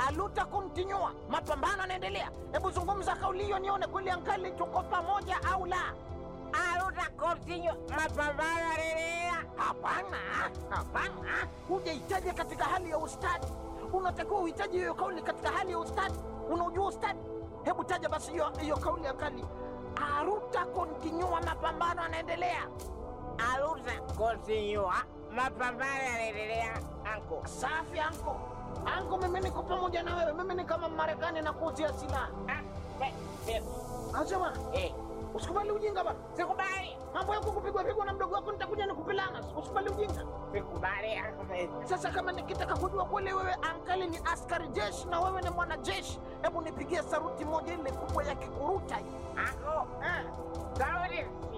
aluta kontinua, mapambano yanaendelea. Hebu zungumza kauli hiyo nione kweli ankali tuko pamoja au la. Aluta continue, mapambano yanaendelea. Hapana, hapana, hujahitaji katika hali ya ustadi. Unatakiwa uhitaji hiyo kauli katika hali ya ustadi. Unaujua ustadi? Hebu taja basi hiyo hiyo kauli ankali. Aruta kontinua, mapambano yanaendelea. Aluta continue, mapambano yanaendelea. Anko. Safi anko, anko, mimi niko pamoja na wewe. Mimi ni kama Marekani na kuuzia silaha. Ah, be- be- Acha bwana, eh, usikubali ujinga bwana. sikubali. Mambo yako kupigwa pigwa na mdogo wako, nitakuja nikupelana. Usikubali ujinga. Sikubali, anko. Sasa kama nikitaka kujua kweli wewe ankali ni askari jeshi na wewe ni mwanajeshi, hebu nipigie saruti moja ile kubwa ya kikuruta hiyo. Anko, Eh, sauti